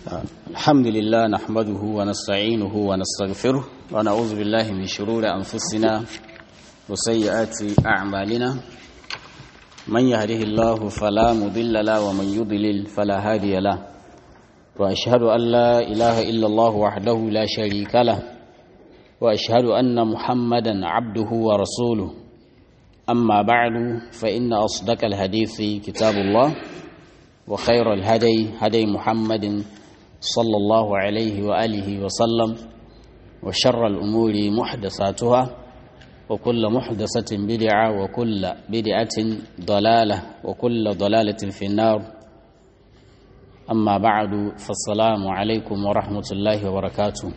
الحمد لله نحمده ونستعينه ونستغفره ونعوذ بالله من شرور أنفسنا وسيئات أعمالنا من يهده الله فلا مضل له ومن يضلل فلا هادي له وأشهد أن لا إله إلا الله وحده لا شريك له وأشهد أن محمدا عبده ورسوله أما بعد فإن أصدق الحديث كتاب الله وخير الهدي هدي محمد صلى الله عليه وآله وسلم وشر الأمور محدثاتها وكل محدثة بدعة وكل بدعة ضلالة وكل ضلالة في النار أما بعد فالسلام عليكم ورحمة الله وبركاته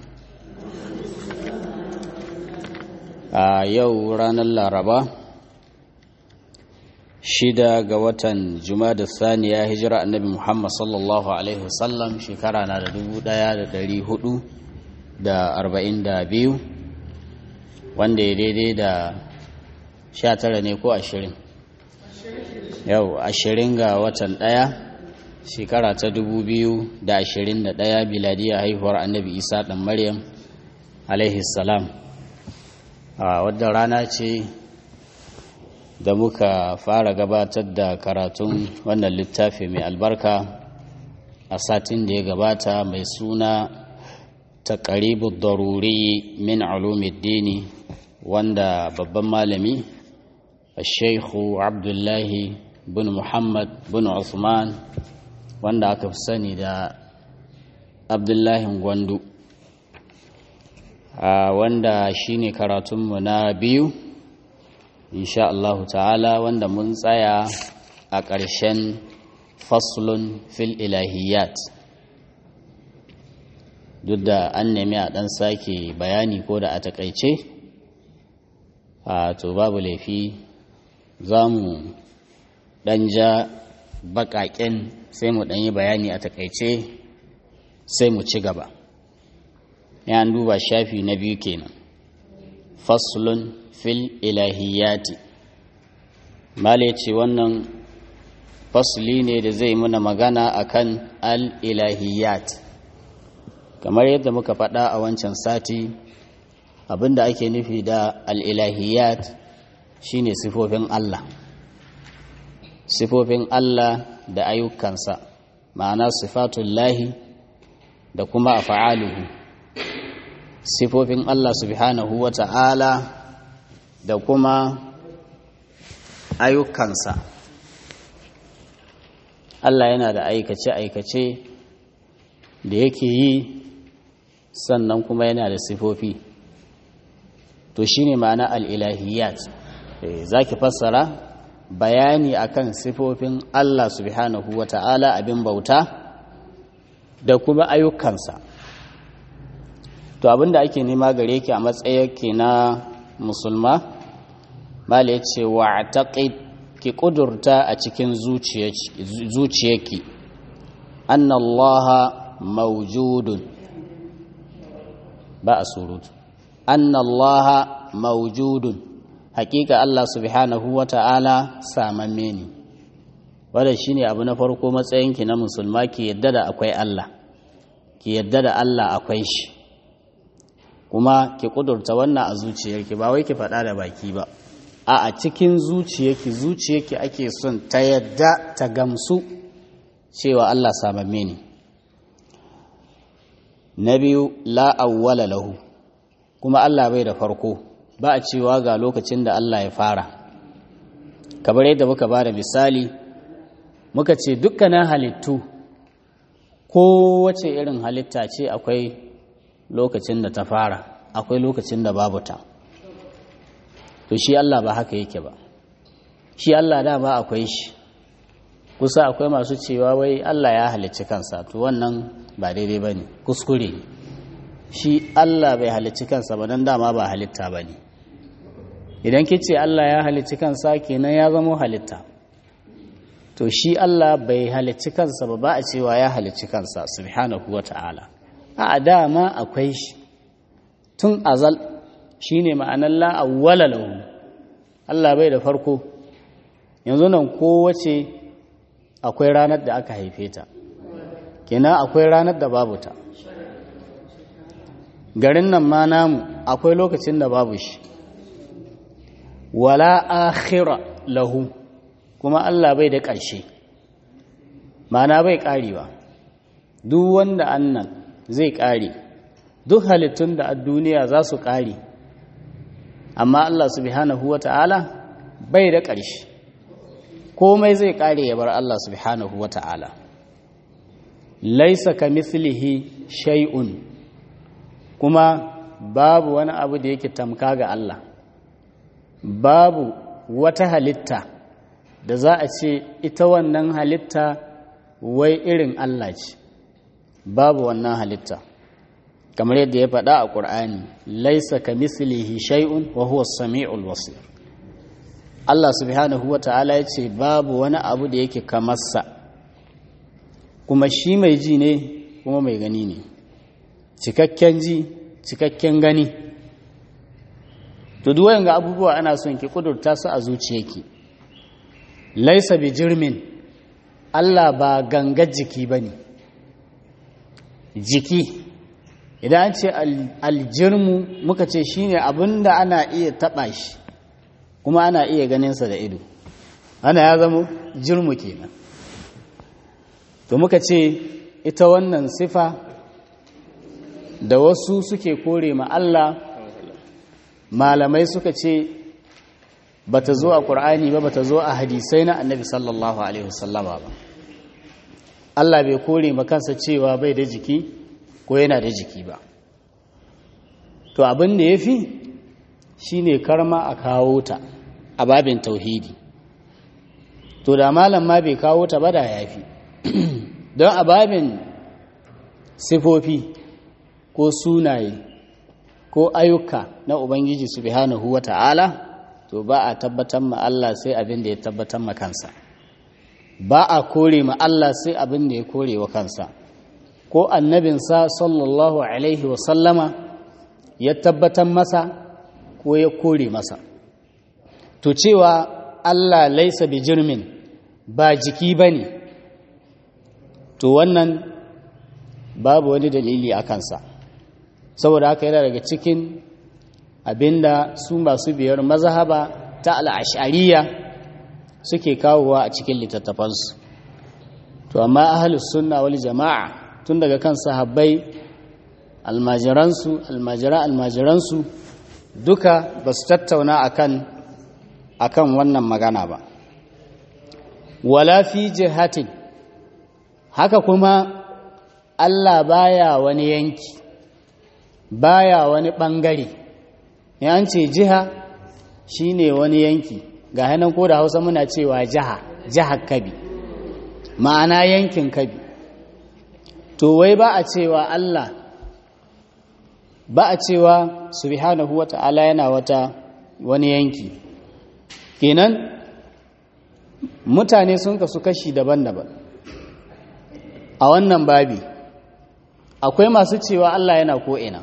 آه يو رانا الlaraba shida ga watan da saniya hijira annabi muhammad sallallahu alaihi wasallam shekara na da dubu daya da dari hudu da arba'in da biyu wanda ya daidai da sha tara ne ko ashirin yau ashirin ga watan daya shekara ta dubu biyu da ashirin da daya biladiyar haihuwar annabi isa dan maryam alaihi salam a wadda rana ce da muka fara gabatar da karatun wannan littafi mai albarka a satin da ya gabata mai suna ta ƙaribu daruri min alumiddini wanda babban malami sheikhu abdullahi bin muhammad bin usman wanda aka fi sani da abdullahi gwandu wanda shine karatunmu na biyu insha Allahu ta'ala wanda mun tsaya a ƙarshen faslun fil ilahiyat duk da an nemi a ɗan sake bayani ko da a taƙaice a to babu laifi za mu ɗan ja baƙaƙen sai mu ɗan yi bayani a taƙaice sai mu ci gaba ya duba shafi na biyu kenan faslun fil ilahiyati male ce wannan fasli ne da zai muna magana akan al ilahiyat kamar yadda muka faɗa a wancan sati abinda ake nufi da al ilahiyat shine sifofin Allah sifofin Allah da ayyukansa ma'ana sifatullahi da kuma afa'aluhu sifofin Allah subhanahu wa ta'ala da kuma ayyukansa Allah yana da aikace-aikace da yake yi sannan kuma yana da sifofi to shi ne ma'ana al'ilahiyat za ki fassara bayani akan sifofin Allah subhanahu wa ta'ala abin bauta da kuma ayyukansa to abinda ake nema gare ki a matsayarki na musulma mala ya ce wa taƙi ki ƙudurta a cikin zuciyarki annallaha maujudun ba a surutu annallaha maujudun hakika Allah subhanahu wa ta'ala samamme ne wadda shi ne abu na farko matsayinki na musulma ki yadda da akwai Allah ki yadda da Allah akwai shi kuma ki kudurta wannan a zuciyarki ba wai ki faɗa da baki ba a a cikin zuciyarki zuciyarki ake son ta yadda ta gamsu cewa Allah samamme ne na biyu la awwala lahu kuma Allah bai da farko ba a cewa ga lokacin da Allah ya fara kamar yadda muka ba da misali muka ce dukkanin halittu kowace irin halitta ce akwai lokacin da ta fara akwai lokacin da babu ta to shi Allah ba haka yake ba shi Allah da ba akwai shi kusa akwai masu cewa wai Allah ya halicci kansa to wannan ba daidai ba ne kuskure shi Allah bai halicci kansa ba don dama ba halitta ba ne idan ki ce Allah ya halicci kansa kenan ya zamo halitta to shi Allah bai halicci kansa ba ba a cewa ya halicci kansa subhanahu wa ta'ala a dama akwai shi tun azal shi ne ma'anar la'awwala lahu Allah bai da farko yanzu nan kowace akwai ranar da aka haife ta kenan akwai ranar da babu ta garin nan ma namu akwai lokacin da babu shi wala akhira lahu kuma Allah bai da ƙarshe mana bai ƙarewa duk wanda annan zai ƙare duk halittun da a duniya za su ƙare amma Allah subhanahu wa ta'ala bai da ƙarshe komai zai ƙare ya bar Allah subhanahu wa ta'ala laisa ka mislihi shay'un kuma babu wani abu da yake tamka ga Allah babu wata halitta da za a ce ita wannan halitta wai irin Allah ce babu wannan halitta kamar yadda ya faɗa a ƙur'ani laisa ka mislihi shay'un wa huwa sami'ul basir Allah subhanahu wa ta'ala ya ce babu wani abu da yake kamarsa kuma shi mai ji ne kuma mai gani ne cikakken ji cikakken gani to duwayen ga abubuwa ana son ki kudurta su a zuciyarki laisa bi jirmin Allah ba gangar jiki ba ne jiki idan an ce aljirmu muka ce shine abin da ana iya taɓa shi kuma ana iya ganinsa da ido ana ya zama jirmu kenan to muka ce ita wannan sifa da wasu suke kore ma Allah malamai suka ce bata zo a ƙur'ani ba bata zo a hadisai na annabi sallallahu alaihi wasallama ba Allah bai kore ma kansa cewa bai da jiki ko yana da jiki ba to abin da ya fi shi ne karma a kawo ta a babin tauhidi to da malam ma bai kawo ta ba da ya fi don a babin sifofi ko sunaye ko ayyuka na ubangiji subhanahu wa ta'ala to ba a tabbatar ma Allah sai abin da ya tabbatar ma kansa ba a kore ma Allah sai abin da ya kore wa kansa ko annabinsa sallallahu alaihi wasallama ya tabbatar masa ko ya kore masa to cewa Allah laisa bi jirmin ba jiki ba ne to wannan babu wani dalili a kansa saboda haka yana daga cikin abinda su masu biyar mazhaba ta al'ashariya suke kawowa a cikin littattafansu to amma ahalus sunna wal jama'a tun daga kan sahabbai almajiransu almajira almajiransu duka ba su tattauna akan akan wannan magana ba wala fi jihatin haka kuma Allah baya wani yanki baya wani bangare yan ce jiha shine wani yanki ga hannun ko da hausa muna cewa jiha jihar kabi ma'ana yankin kabi to wai ba a cewa Allah ba a cewa subhanahu wa ta'ala yana wata wani yanki kenan mutane sun kasu kashi daban-daban a wannan babi akwai masu cewa Allah yana ko'ina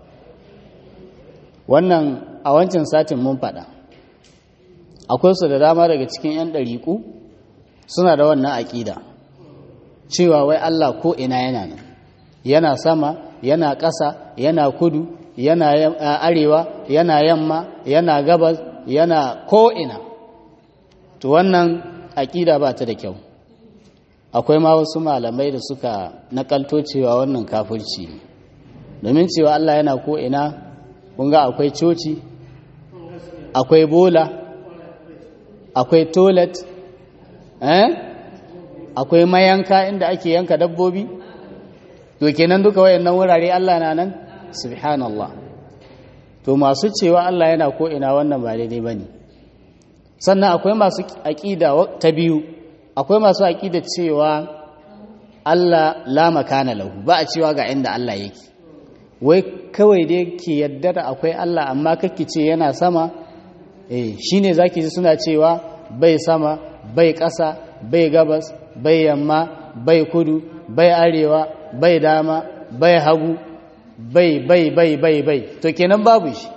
wannan a wancan satin mun faɗa akwai su da dama daga cikin 'yan ɗariƙu suna da wannan aƙida cewa wai Allah ko'ina yana nan yana sama yana ƙasa yana kudu yana arewa yana yamma yana gabas yana ko'ina to wannan aƙida ba ta da kyau akwai ma wasu malamai da suka nakalto cewa wannan kafirci ne domin cewa Allah yana ko'ina kunga akwai coci akwai bola akwai toilet eh akwai mayanka inda ake yanka dabbobi to kenan duka wayannan wurare Allah na nan subhanallah to masu cewa Allah yana ko ina wannan ba daidai bane sannan akwai masu aqida ta biyu akwai masu aqida cewa Allah la makana lahu ba a cewa ga inda Allah yake wai kawai dai ke yadda da akwai Allah amma kake ce yana sama eh shine zaki ji suna cewa bai sama bai ƙasa bai gabas bai yamma bai kudu bai arewa bai dama bai hagu bai bai bai bai bai to kenan babu shi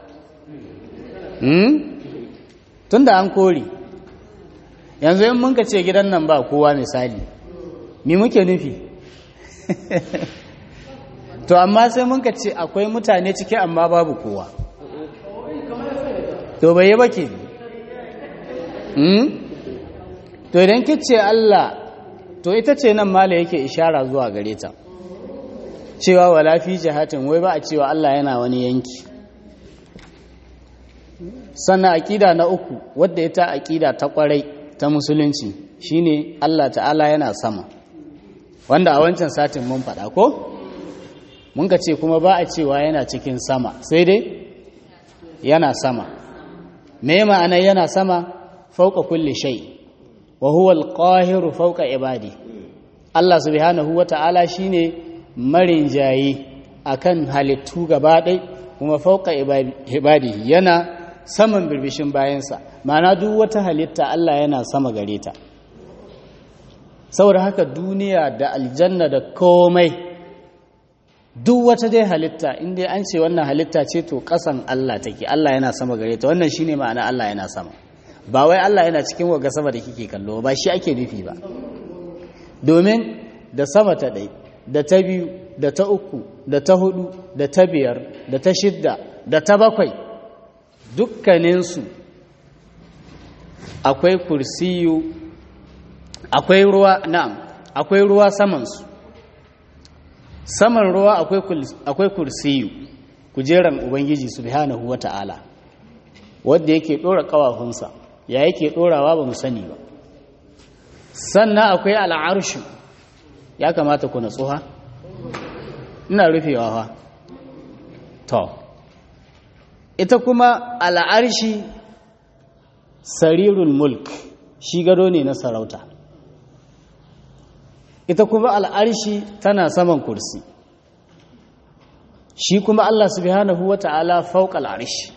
hmm? tunda an kori yanzu in mun ka ce gidan nan ba kowa misali mi muke nufi to amma sai mun ka ce akwai mutane ciki amma babu kowa to bai yi ba ke to idan kice Allah to ita ce nan mala yake ishara zuwa gare ta cewa wala fi jihatin wai ba a cewa Allah yana wani yanki sannan aƙida na uku wadda ita aƙida ta ƙwarai ta musulunci shine Allah ta'ala yana sama wanda a wancan satin mun faɗa ko mun ka ce kuma ba a cewa yana cikin sama sai dai yana sama me ma'ana yana sama fauka kulli shay wa huwa al-qahiru fauka ibadi Allah subhanahu wa ta'ala shine marinjayi akan halittu gaba ɗai kuma fauka ibadi yana saman birbishin bayansa ma'ana duk wata halitta Allah yana sama gare ta saboda haka duniya da aljanna da komai duk wata dai halitta inda an ce wannan halitta ce to kasan Allah take Allah yana sama gare ta wannan shine ma'ana Allah yana sama ba wai Allah yana cikin waga sama da kike kallo ba shi ake nufi ba domin da sama ta ɗai da ta biyu da ta uku da ta hudu da ta biyar da ta shidda da ta bakwai dukkaninsu akwai kursiyu akwai ruwa na'am akwai ruwa samansu saman ruwa akwai kursiyu kujeran ubangiji subhanahu wata'ala wanda yake dora kawafunsa ya yake dorawa ba mu sani ba sannan akwai al'arshu ya kamata ku natsuha ina rufewa fa to ita kuma al'arshi sarirul mulk shi gado ne na sarauta ita kuma al'arshi tana saman kursi shi kuma Allah subhanahu wa ta'ala fauƙa al'arshi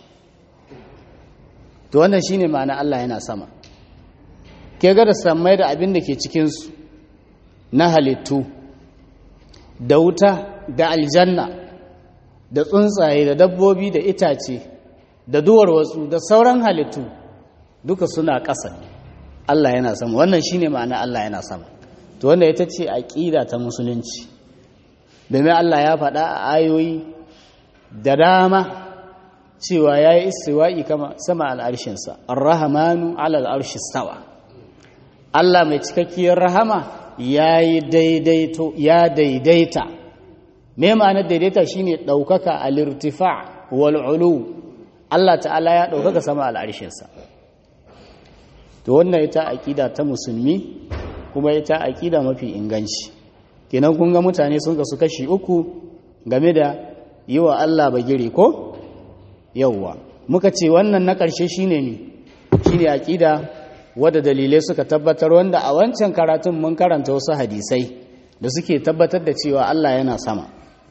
to wannan shi ne ma'ana Allah yana sama ke ga da samai da abin da ke cikinsu na halittu da wuta da aljanna da tsuntsaye da dabbobi da itace da duwar wasu da sauran halittu duka suna ƙasa Allah yana sama wannan shine ma'ana Allah yana sama to wanda ita ce aqida ta musulunci domin Allah ya faɗa a ayoyi da dama cewa yayi istiwa'i kama sama al'arshinsa ar-rahmanu 'ala al-arshi stawa Allah mai cikakkiyar rahama yayi daidaito ya daidaita me ma'anar daidaita shine daukaka al-irtifa' wal 'ulu Allah ta'ala ya daukaka sama al'arshinsa to wannan ita aƙida ta musulmi kuma ita aƙida mafi inganci kenan kun ga mutane sun kasu kashi uku game da yi wa Allah bagire ko yawwa muka ce wannan na ƙarshe shine ne shine aƙida wadda dalilai suka tabbatar wanda a wancan karatun mun karanta wasu hadisai da suke tabbatar da cewa Allah yana sama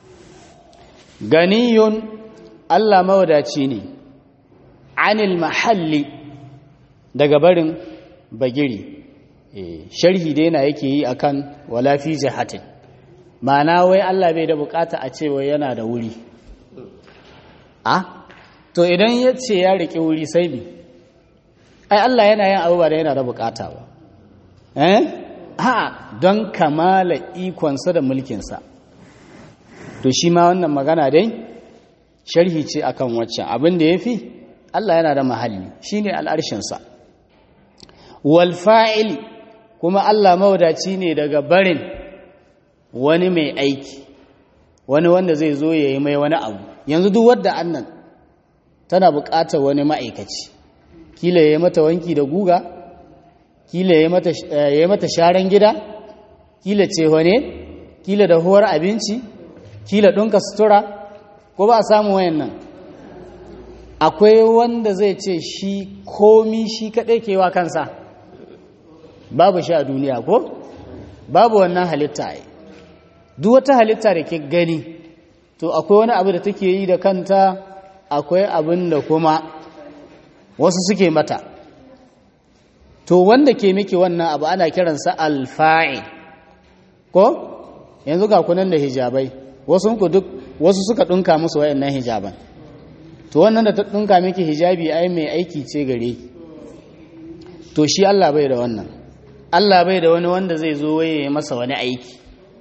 ganiyun Allah mawadaci ne anil mahalli daga barin bagiri sharhi dai na yake yi akan wala fi jihatin ma'ana wai Allah bai da bukata a ce wai yana da wuri a to idan ya ce ya riƙe wuri sai bi ai Allah yana yin abubuwa da yana da bukata ba eh ha don kamala ikonsa da mulkinsa to shi ma wannan magana dai sharhi ce akan waccan abin da ya fi Allah yana da mahalli shine al'arshinsa wal fa'il kuma Allah mawadaci ne daga barin wani mai aiki wani wanda zai zo ya yi mai wani abu yanzu duk wadda annan tana buƙatar wani ma'aikaci kila ya yi mata wanki da guga kila ya yi mata sharan gida kila cewane kila da huwar abinci kila ɗinka sutura ko ba a samu wayan nan akwai wanda zai ce shi komi shi kaɗai kewa kansa babu shi a duniya ko babu wannan halitta ai duk wata halitta da ke gani to akwai wani abu da take yi da kanta akwai abin da kuma wasu suke mata to wanda ke miki wannan abu ana kiransa alfa'i ko yanzu ga kunan da hijabai wasu ku duk wasu suka dunka musu wayannan hijaban to wannan da ta dunka miki hijabi ai mai aiki ce gare to shi Allah bai da wannan Allah bai da wani wanda zai zo waye masa wani aiki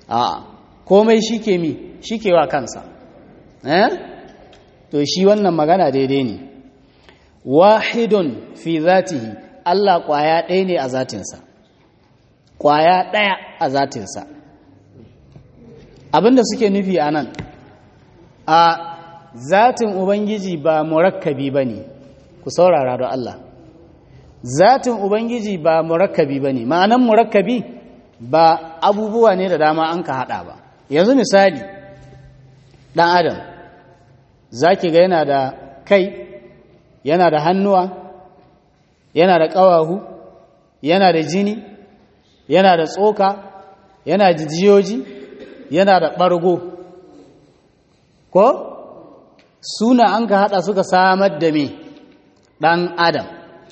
a komai shi ke mi shi ke wa kansa eh to shi wannan magana daidai ne wahidun fi zatihi Allah kwaya ɗaya ne a zatinsa kwaya ɗaya a zatinsa abinda suke nufi a nan a zatin ubangiji ba murakkabi ba ne ku saurara da Allah zatin ubangiji ba murakkabi ba ne ma'anan murakkabi ba abubuwa ne da dama an ka haɗa ba yanzu misali ɗan adam za ki ga yana da kai yana da hannuwa yana da ƙawahu yana da jini yana da tsoka yana da jiyoji yana da ɓargo ko suna an ka haɗa suka samar da me ɗan adam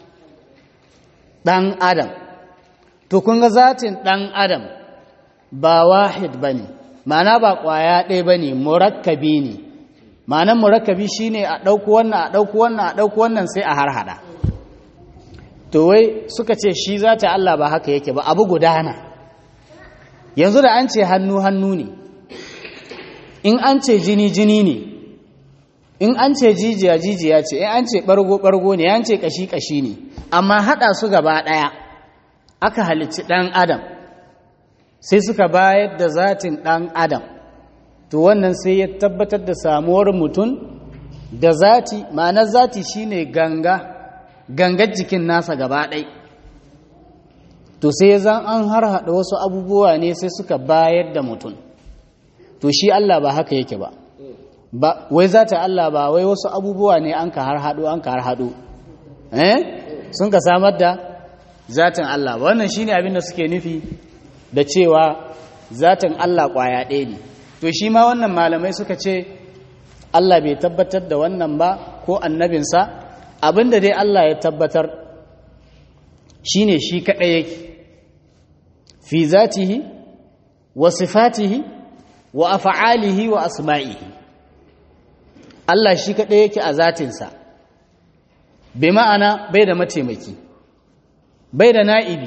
ɗan adam to kun ga zatin ɗan adam ba wahid ba ne ma'ana ba ƙwaya ɗaya ba ne murakkabi ne ma'anan murakkabi shi ne a ɗauku wannan a ɗauku wannan a ɗauku wannan sai a har haɗa to wai suka ce shi zata Allah ba haka yake ba abu gudana yanzu da an ce hannu hannu ne in an ce jini jini ne in an ce jijiya jijiya ce in an ce ɓargo ɓargo ne an ce ƙashi ƙashi ne amma haɗa su gaba ɗaya aka halicci ɗan adam sai suka bayar da zatin ɗan adam to wannan sai ya tabbatar da samuwar mutum da zati ma'anar zati shine ganga gangar jikin nasa gaba ɗai to sai zan an har haɗa wasu abubuwa ne sai suka bayar da mutum to shi Allah ba haka yake ba ba wai zata Allah ba wai wasu abubuwa ne an ka har haɗo an ka har haɗo eh sun ka samar da zatin Allah ba wannan shine abin da suke nufi da cewa zatin Allah ƙwaya ɗaya ne to shi ma wannan malamai suka ce Allah bai tabbatar da wannan ba ko annabinsa abinda dai Allah ya tabbatar shine shi kaɗai yake fi zatihi wa sifatihi wa af'alihi wa asma'ihi Allah shi kaɗai yake a zatinsa bai ma'ana bai da mataimaki bai da na'ibi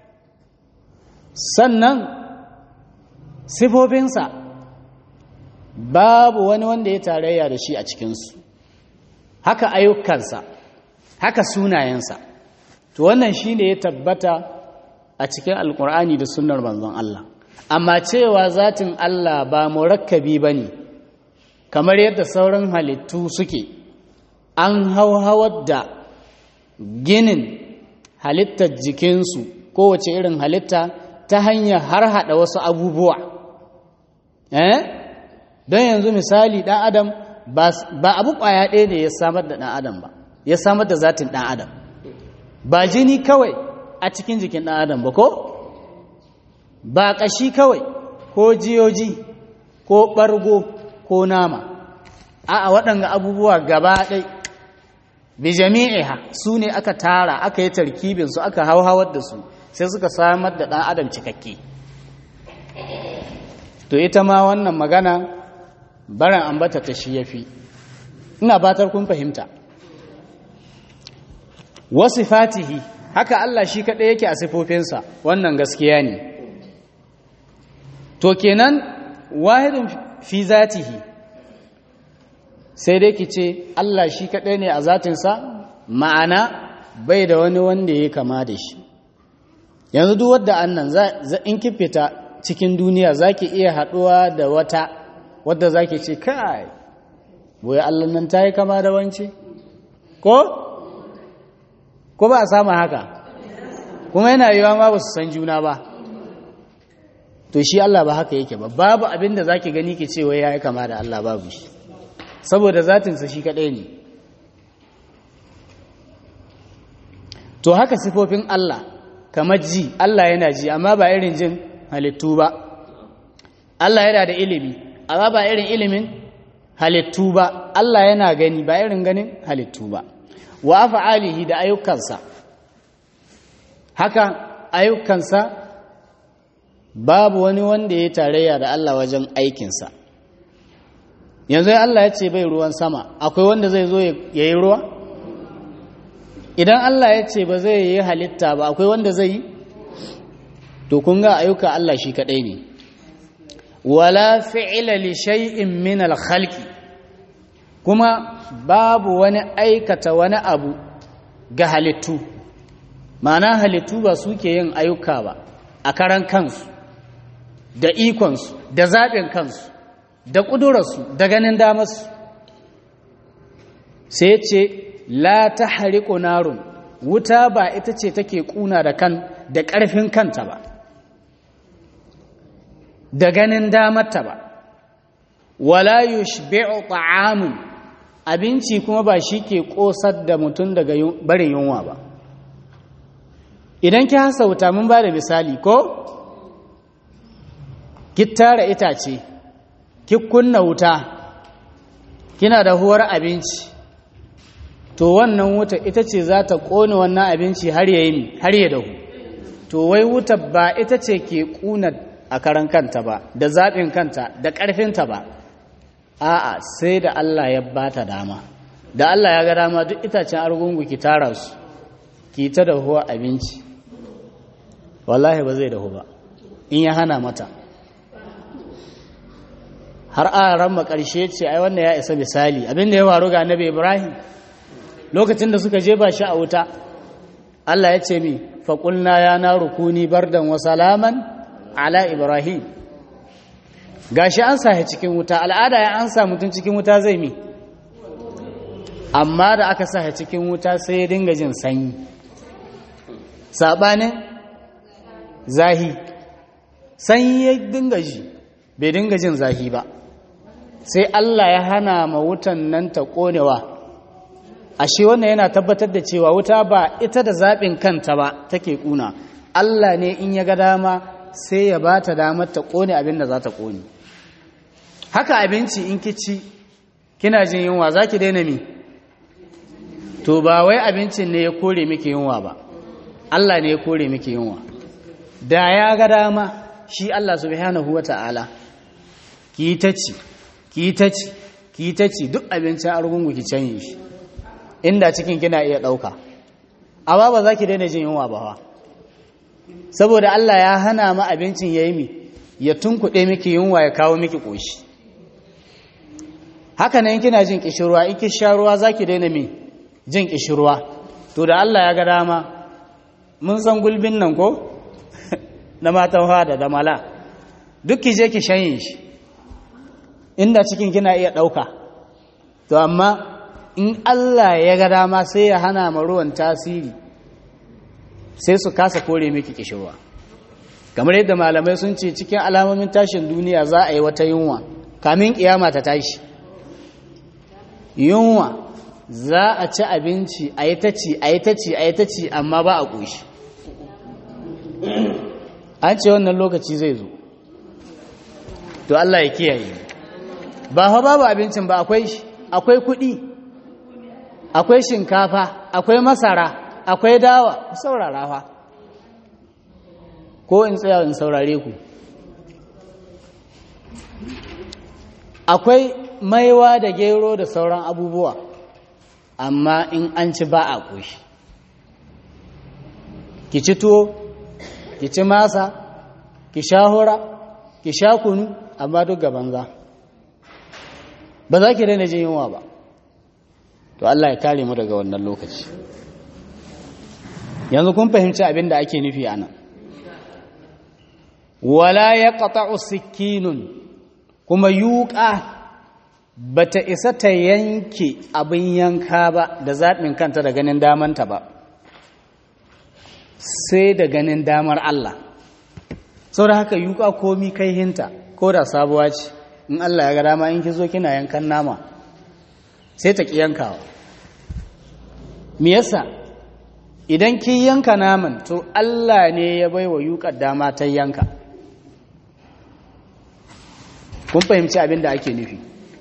sannan sifofinsa babu wani wanda ya tarayya da shi a cikinsu haka ayyukansa haka sunayensa to wannan shi ne ya tabbata a cikin alkur'ani da sunnar manzon Allah amma cewa zatin Allah ba murakkabi ba ne kamar yadda sauran halittu suke an hauhawar da ginin halittar jikinsu kowace irin halitta ta hanyar har hada wasu abubuwa eh don yanzu misali ɗan adam ba abu ƙwaya ɗaya ne ya samar da ɗan adam ba ya samar da zatin ɗan adam ba jini kawai a cikin jikin ɗan adam ba ko ba ƙashi kawai ko jiyoji ko ɓargo ko nama a waɗanga abubuwa gaba ɗai bi jami'iha su ne aka tara aka yi tarkibinsu aka hauhawar da su sai suka samar da ɗan adam cikakke to ita ma wannan magana baran ambata ta shi yafi ina batar kun fahimta wasu fatihi haka Allah shi kaɗai yake a sifofinsa wannan gaskiya ne to kenan wahidin fi zatihi sai dai ki ce Allah shi kaɗai ne a zatinsa ma'ana bai da wani wanda ya kama da shi yanzu duk wadda annan in ki fita cikin duniya za ki iya haɗuwa da wata wadda za ki ce kai boye Allah nan ta yi kama da wance ko? ko ba a samu haka kuma yana yiwa ma ba su san juna ba to shi Allah ba haka yake ba babu abin da za ki gani ki ce wai ya yi kama da Allah babu shi saboda zatinsa shi kaɗai ne to haka sifofin Allah kamar ji Allah yana ji amma ba irin jin halittu ba Allah yana da ilimi amma ba irin ilimin halittu ba Allah yana gani ba irin ganin halittu ba wa af'alihi da ayyukansa haka ayyukansa babu wani wanda ya tarayya da Allah wajen aikinsa yanzu Allah ya ce bai ruwan sama akwai wanda zai zo ya yi ruwa idan Allah ya ce ba zai yi halitta ba akwai wanda zai yi to kun ga ayyuka Allah shi kadai ne wala fi'ila li shay'in min al-khalqi kuma babu wani aikata wani abu ga halittu ma'ana halittu ba suke yin ayyuka ba a karan kansu da ikonsu da zaɓin kansu da ƙudurarsu da ganin damarsu sai ce la ta hariƙo narun wuta ba ita ce take ƙuna da kan da ƙarfin kanta ba da ganin damarta ba wala yushbi'u ta'amun abinci kuma ba shi ke ƙosar da mutum daga barin yunwa ba idan ki hasa wuta mun ba da misali ko ki tara itace ki kunna wuta kina da huwar abinci to wannan wuta ita ce za ta ƙone wannan abinci har ya yi har ya dahu to wai wuta ba ita ce ke ƙuna a karan kanta ba da zaɓin kanta da ƙarfinta ba a'a sai da Allah ya ba ta dama da Allah ya ga dama duk itacen argungu ki tara su ki ta dahuwa abinci wallahi ba zai dahu ba in ya hana mata har a ran ƙarshe ce ai wannan ya isa misali abinda ya faru ga annabi Ibrahim lokacin da suka je ba shi a wuta Allah ya ce mi faƙulna ya na rukuni bardan wa salaman ala Ibrahim gashi an sa cikin wuta al'ada ya an sa mutum cikin wuta zai mi amma da aka sa cikin wuta sai ya dinga jin sanyi saɓanin zahi sanyi ya dinga ji bai dinga jin zahi ba sai Allah ya hana ma wutan nan ta ƙonewa ashe wannan yana tabbatar da cewa wuta ba ita da zaɓin kanta ba take ƙuna Allah ne in ya ga dama sai ya ba ta damar ta ƙone abin da za ta ƙone haka abinci in ki ci kina jin yunwa za ki daina mi to ba wai abincin ne ya kore miki yunwa ba Allah ne ya kore miki yunwa da ya ga dama shi Allah subhanahu wa ta'ala ki ta ci ki ta ci ki ta ci duk abincin argungu ki canye shi inda cikin kina iya ɗauka amma ba za ki daina jin yunwa ba saboda Allah ya hana ma abincin ya yi mi ya tunkuɗe miki yunwa ya kawo miki ƙoshi haka nan kina jin ƙishirwa in ki sha ruwa za ki daina mi jin ƙishirwa to da Allah ya ga dama mun san gulbin nan ko na matan hada da mala duk ki je ki shanye shi inda cikin kina iya ɗauka to amma in Allah ya ga dama sai ya hana ma ruwan tasiri sai su kasa kore miki kishirwa kamar yadda malamai sun ce cikin alamomin tashin duniya za a yi wata yunwa kamin kiyama ta tashi yunwa za a ci abinci a yi ta ci a yi ta ci a yi ta ci amma ba a ƙoshi an ce wannan lokaci zai zo to Allah ya kiyaye ba fa babu abincin ba akwai akwai kuɗi akwai shinkafa akwai masara akwai dawa saurara fa ko in tsaya in saurare ku akwai maiwa da gero da sauran abubuwa amma in an ci ba a ƙoshi ki ci tuwo ki ci masa ki sha hura ki sha kunu amma duk gaban za ba za ki daina jin yunwa ba to Allah ya kare mu daga wannan lokaci yanzu kun fahimci abin da ake nufi anan wala ya qata'u sikinun kuma yuqa bata isa ta yanke abin yanka ba da zaɓin kanta da ganin damanta ba sai da ganin damar Allah sau da haka yuka komi kai hinta ko da sabuwa ce in Allah ya ga dama in ki zo kina yankan nama sai ta ki yankawa me yasa idan ki yanka naman to Allah ne ya bai wa yukar dama ta yanka kun fahimci abin da ake nufi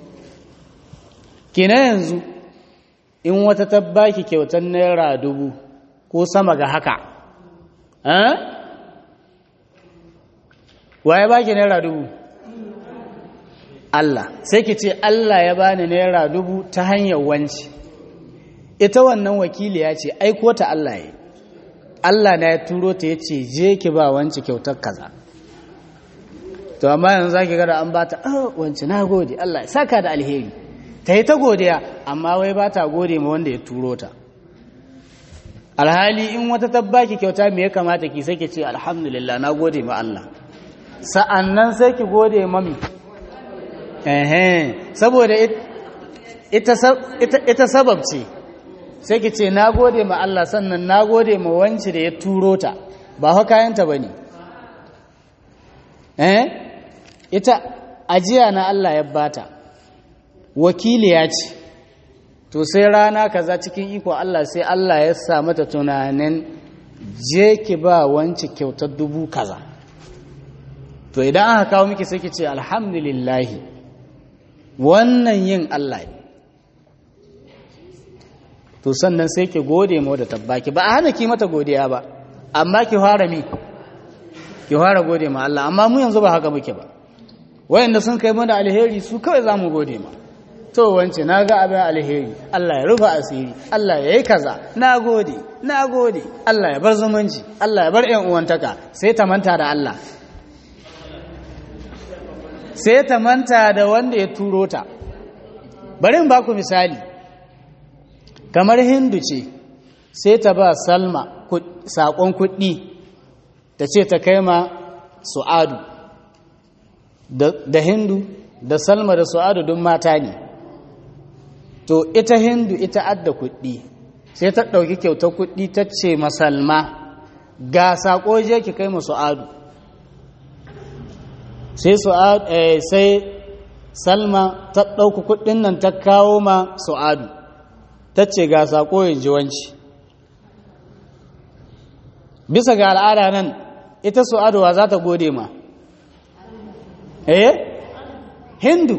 kina yanzu in wata ta baki kyautar naira dubu ko sama ga haka waye baki naira dubu Allah sai ki ce Allah ya bani naira dubu ta hanyar wanci ita wannan wakiliya ce aiko ta Allah ya Allah na ya turo ta ya ce je ki ba wanci kyautar kaza to to amma yanzu zaki ga da an bata oh wance na gode Allah ya saka da alheri ta yi ta godiya amma wai ba ta gode ma wanda ya turo ta alhali in wata tabbaki kyauta me ya kamata ki sai ki ce alhamdulillah na gode ma Allah sa'annan sai ki gode mami eh saboda ita sabab ce sai ki ce na gode ma Allah sannan na gode ma wance da ya turo ta ba haka kayanta ba ne eh ita ajiya na Allah ya bata wakiliya ce to sai rana kaza cikin iko Allah sai Allah ya sa mata tunanin je ki ba wance kyautar dubu kaza to idan aka kawo miki sai ki ce alhamdulillahi wannan yin Allah ne to sannan sai ki gode ma da tabbaki ba a hana ki mata godiya ba amma ki fara mi ki fara gode ma Allah amma mu yanzu ba haka muke ba wayanda sun kai mana alheri su kawai za mu gode ma to wance na ga abin alheri Allah ya rufa asiri Allah ya yi kaza na gode na gode Allah ya bar zumunci Allah ya bar ƴan uwantaka sai ta manta da Allah sai ta manta da wanda ya turo ta bari in baku misali kamar hindu ce sai ta ba salma saƙon kuɗi ta ce ta kai ma su'adu da hindu da salma da su'adu don mata ne to ita hindu ita adda kuɗi sai ta ɗauki kyautar kuɗi ta ce masalma ga saƙo je ki kai ma su'adu sai sai salma ta ɗauki kuɗin nan ta kawo ma su'adu ta ce ga saƙo yin jiwanci bisa ga al'ada nan ita su'aduwa za ta gode ma eh hindu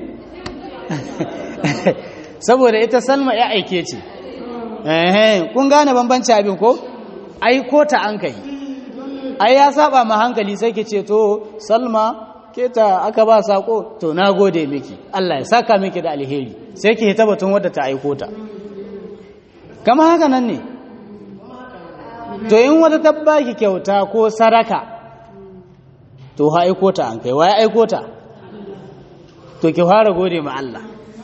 saboda ita salma ya aike ce kun gane bambanci abin ko aiko ta an kai ai ya saba ma hankali sai ke ce to salma ke ta aka ba sako to na gode miki Allah ya saka miki da alheri sai ki hita batun wadda ta aiko ta kama haka nan ne to in wata tabbaki kyauta ko saraka to ha aiko ta an kai waye aiko ta to ki fara gode ma Allah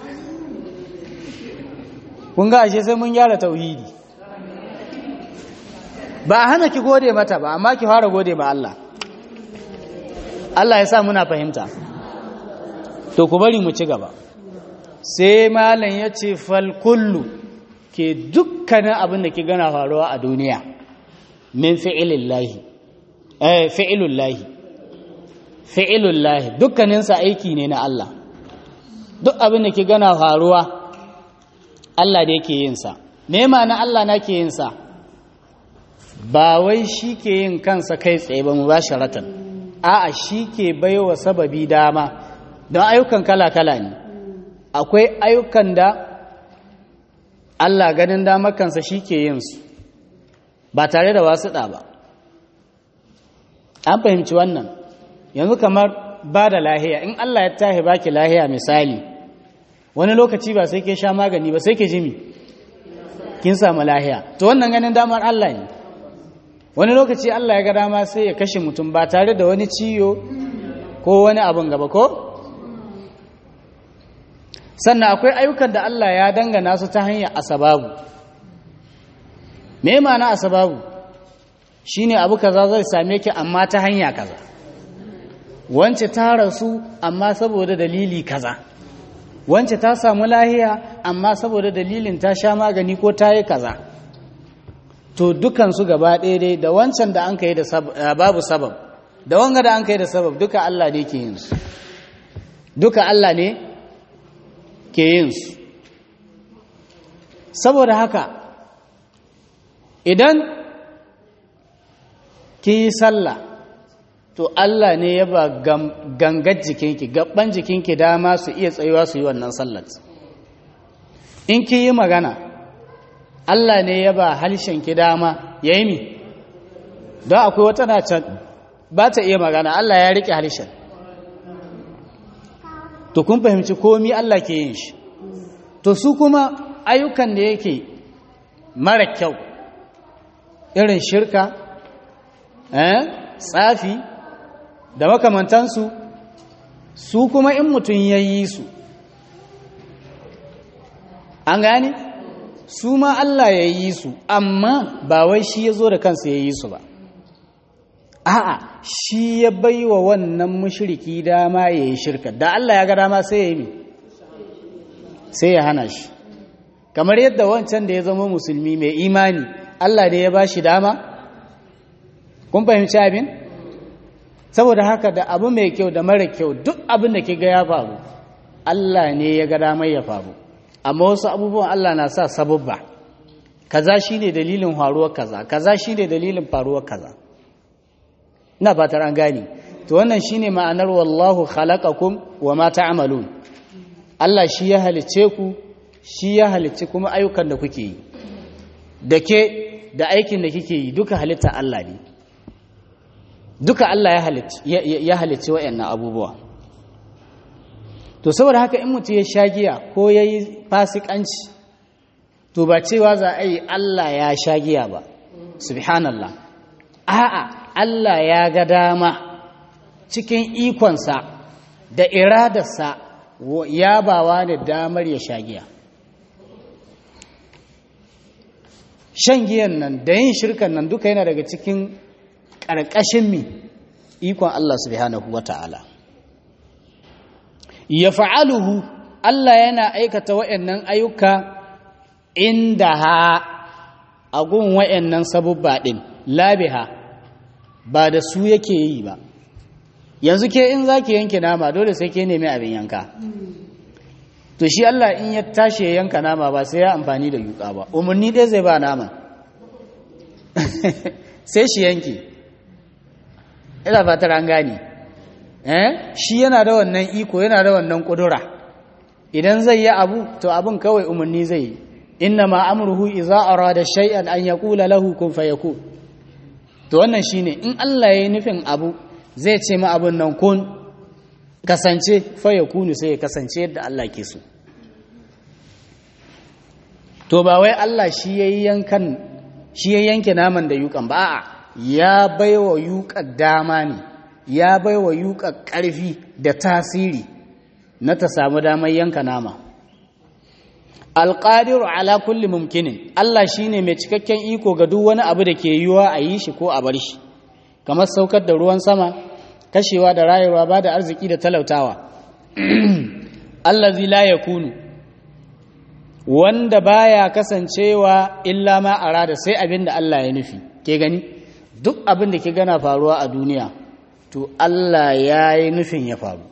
kun ga ashe sai mun gyara tauhidi ba hana ki gode mata ba amma ki fara gode ma Allah Allah ya sa muna fahimta to ku bari mu ci gaba sai malam ya ce fal kullu ke dukkanin abin da ki gana faruwa a duniya min fi'ilillahi eh fi'ilullahi fi'ilullahi dukkaninsa aiki ne na Allah duk abin da ki gana faruwa Allah da yake yin sa me ma'ana Allah na ke yin sa ba wai shi ke yin kansa kai tsaye ba mubasharatan a'a shi ke baiwa sababi dama don ayyukan kala-kala ne akwai ayyukan da Allah ganin damar kansa shi ke yin su ba tare da wasuɗa ba an fahimci wannan yanzu kamar ba da lahiya in Allah ya tahi baki lahiya misali wani lokaci ba sai ke sha magani ba sai ke jimi kin samu lahiya to wannan ganin damar Allah ne wani lokaci Allah ya ga dama sai ya kashe mutum ba tare da wani ciyo ko wani abin gaba ko sannan akwai ayyukan da Allah ya dangana su ta hanyar asababu me ma'ana asababu shine abu kaza zai same ki amma ta hanya kaza wance ta rasu amma saboda dalili kaza wance ta samu lahiya amma saboda dalilin ta sha magani ko ta yi kaza to dukansu gaba ɗaya dai da wancan da an kai da babu sabab da wanga da an kai da sabab duka Allah ne ke yin su duka Allah ne ke yin su saboda haka idan ki yi sallah to Allah ne ya ba gangar jikinki gaban jikinki dama su iya tsayuwa su yi wannan sallar in ki yi magana Allah ne ya ba ki dama ya yi mi don akwai wata na can ba ta iya magana Allah ya riƙe halshen to kun fahimci komi Allah ke yin shi to su kuma ayyukan da yake mara kyau irin shirka tsafi da makamantansu su kuma in mutum ya yi su an gane su ma Allah ya yi su amma ba wai shi ya zo da kansa ya yi su ba a'a shi ya bai wa wannan mushriki dama ya yi shirka da Allah ya ga dama sai ya yi sai ya hana shi kamar yadda wancan da ya zama musulmi mai imani Allah da ya ba shi dama kun fahimci abin saboda haka da abu mai kyau da mara kyau duk abin da ke ga ya faru Allah ne ya ga damar ya faru amma wasu abubuwan Allah na sa sababba kaza shine dalilin faruwar kaza kaza shine dalilin faruwar kaza ina fatar an gane to wannan shine ma'anar wallahu khalaqakum wa ma ta'malun Allah shi ya halicce ku shi ya halicci kuma ayyukan da kuke yi da ke da aikin da kike yi duka halitta Allah ne duka Allah ya halicci waɗannan abubuwa to saboda haka in mutum ya sha giya ko ya yi fasikanci to ba cewa za a yi Allah ya sha giya ba subhanallah a'a Allah ya ga dama cikin ikonsa da iradarsa ya bawa da damar ya sha giya shan giyan nan da yin shirkan nan duka yana daga cikin ƙarƙashin mi ikon Allah subhanahu wa ta'ala ya fa'aluhu Allah yana aikata wa'yannan ayyuka inda ha a gun wa'yannan sabubba ɗin labiha ba da su yake yi ba yanzu ke in za ki yanke nama dole sai ke nemi abin yanka to shi Allah in ya tashi ya yanka nama ba sai ya amfani da yuka ba umarni ɗaya zai ba naman sai shi yanke ina fatar an gane eh shi yana da wannan iko yana da wannan kudura idan zai yi abu to abin kawai umarni zai yi inna ma amruhu idza arada shay'an an yaqula lahu kun fayakun to wannan shine in Allah yayi nufin abu zai ce ma abun nan kun kasance fayakunu sai ya kasance yadda Allah ke so to ba wai Allah shi yayi yankan shi ya yanke naman da yukan ba a'a ya baiwa yuƙar dama ne ya baiwa yuƙar ƙarfi da tasiri na ta samu damar yanka nama alƙadiru ala kulli mumkinin Allah shine mai cikakken iko ga duk wani abu da ke yiwuwa a yi shi ko a bar shi kamar saukar da ruwan sama kashewa da rayuwa ba da arziki da talautawa allazi la yakunu wanda baya kasancewa illa ma arada sai abin da Allah ya nufi ke gani duk abin da ke gana faruwa a duniya to Allah ya yi nufin ya faru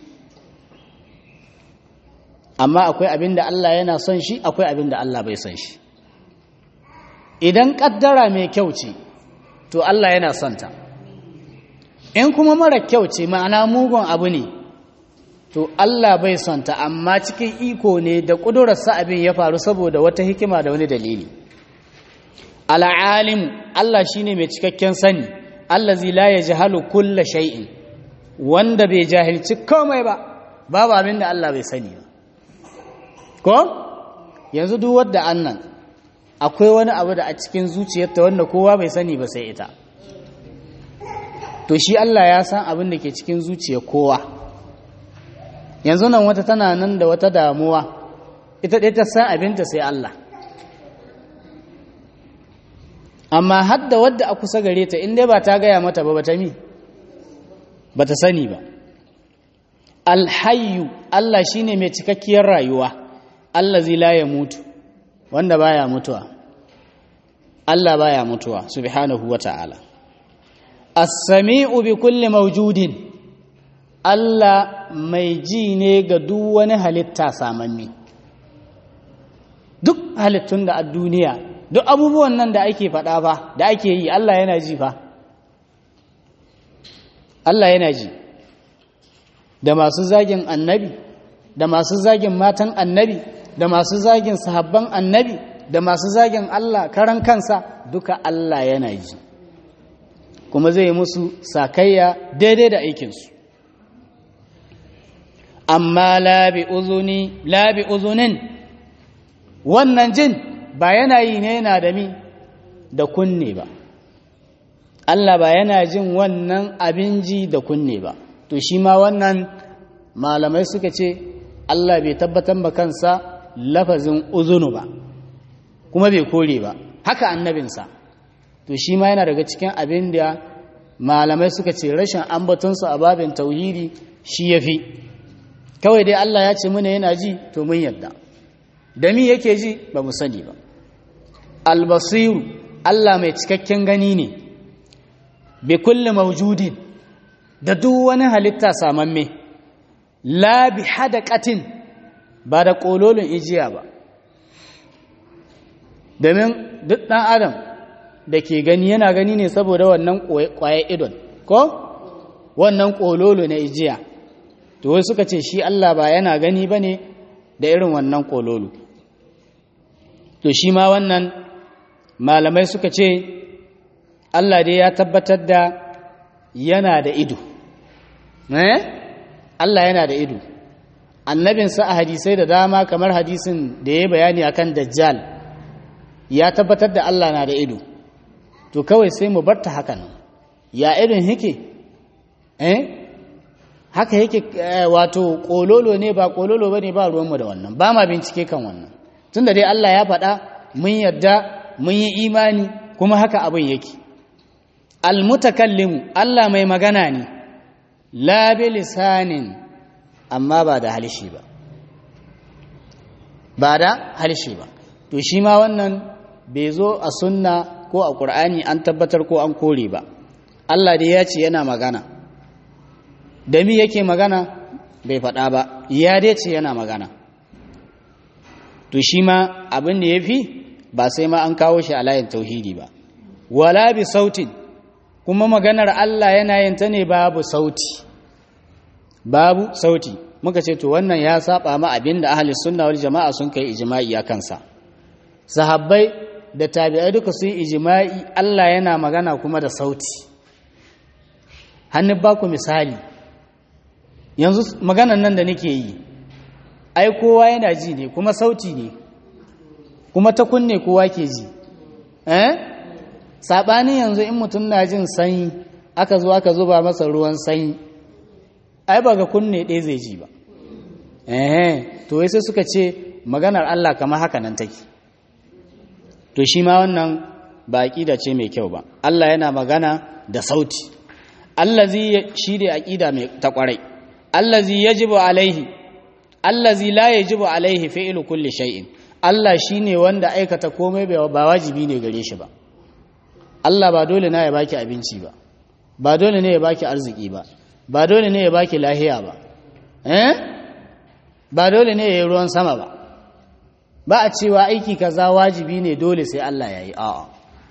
amma akwai abin da Allah yana son shi akwai abin da Allah bai son shi idan kaddara mai kyau ce to Allah yana son ta in kuma mara kyau ce ma'ana mugun abu ne to Allah bai son ta amma cikin iko ne da ƙudurarsa abin ya faru saboda wata hikima da wani dalili al'alim Allah shine mai cikakken sani allazi la yajhalu kulla shay'in wanda bai jahilci komai ba babu abin da Allah bai sani ba ko yanzu duk wanda annan akwai wani abu da a cikin zuciyarta wanda kowa bai sani ba sai ita to shi Allah ya san abin da ke cikin zuciyar kowa yanzu nan wata tana nan da wata damuwa ita ɗaya ta san abinta sai Allah amma hadda wadda a kusa gare ta inda ba ta gaya mata ba ba ta mi ba ta sani ba alhayu Allah shine mai cikakkiyar rayuwa Allah zai ya mutu wanda baya mutuwa Allah baya mutuwa subhanahu wa ta'ala as-sami'u bi kulli mawjudin Allah mai ji ne ga duk wani halitta samanni duk halittun da a duniya duk abubuwan nan da ake faɗa fa da ake yi Allah yana ji fa Allah yana ji da masu zagin annabi da masu zagin matan annabi da masu zagin sahabban annabi da masu zagin Allah karan kansa duka Allah yana ji kuma zai musu sakayya daidai da aikinsu amma labi uzuni labi uzunin wannan jin ba yana yi ne yana da mi da kunne ba Allah ba yana jin wannan abin ji da kunne ba to shi ma wannan malamai suka ce Allah bai tabbatar ba kansa lafazin uzunu ba kuma bai kore ba haka annabinsa to shi ma yana daga cikin abin da malamai suka ce rashin ambatonsa a babin tauhidi shi ya fi kawai dai Allah ya ce muna yana ji to mun yadda da mi yake ji ba mu sani ba albasiru Allah mai cikakken gani ne bi kulli mawjudin da duk wani halitta samamme la bi hadaqatin ba da kololin ijiya ba domin duk ɗan adam da ke gani yana gani ne saboda wannan kwaye idon ko wannan kololo na ijiya to wai suka ce shi Allah ba yana gani ba ne da irin wannan kololo to shi ma wannan malamai suka ce Allah dai ya tabbatar da yana da ido eh Allah yana da ido annabinsa a hadisai da dama kamar hadisin da ya bayani akan dajjal ya tabbatar da Allah na da ido to kawai sai mu barta haka nan ya irin yake eh haka yake wato kololo ne ba kololo bane ba ruwanmu da wannan ba ma bincike kan wannan tunda dai Allah ya faɗa mun yarda mun yi imani kuma haka abin yake almutakallimu Allah mai magana ne la bi lisanin amma ba da halishi ba ba da halishi ba to shi ma wannan bai zo a sunna ko a ƙur'ani an tabbatar ko an kore ba Allah dai ya ce yana magana da mi yake magana bai faɗa ba ya dai ce yana magana to shi ma abin da ya fi ba sai ma an kawo shi a layin tauhidi ba wala bi sautin kuma maganar Allah yana yin ta ne babu sauti babu sauti muka ce to wannan ya saba ma abin da ahli sunna wal jama'a sun kai ijma'i a kansa sahabbai da tabi'ai duka sun yi ijma'i Allah yana magana kuma da sauti hannun ba ku misali yanzu maganan nan da nake yi ai kowa yana ji ne kuma sauti ne kuma ta kunne kowa ke ji eh sabanin yanzu in mutum na jin sanyi aka zo aka zuba masa ruwan sanyi ai ba ga kunne ɗaya zai ji ba eh to sai suka ce maganar Allah kamar haka nan take to shi ma wannan ba aqida ce mai kyau ba Allah yana magana da sauti allazi shi da aqida mai ta kwarai allazi yajibu alaihi allazi la yajibu alaihi fi'lu kulli shay'in Allah shine wanda aikata komai ba wajibi ne gare shi ba Allah ba dole na ya baki abinci ba ba dole ne ya baki arziki ba ba dole ne ya baki lahiya ba eh ba dole ne ya yi ruwan sama ba ba a cewa aiki kaza wajibi ne dole sai Allah ya yi a'a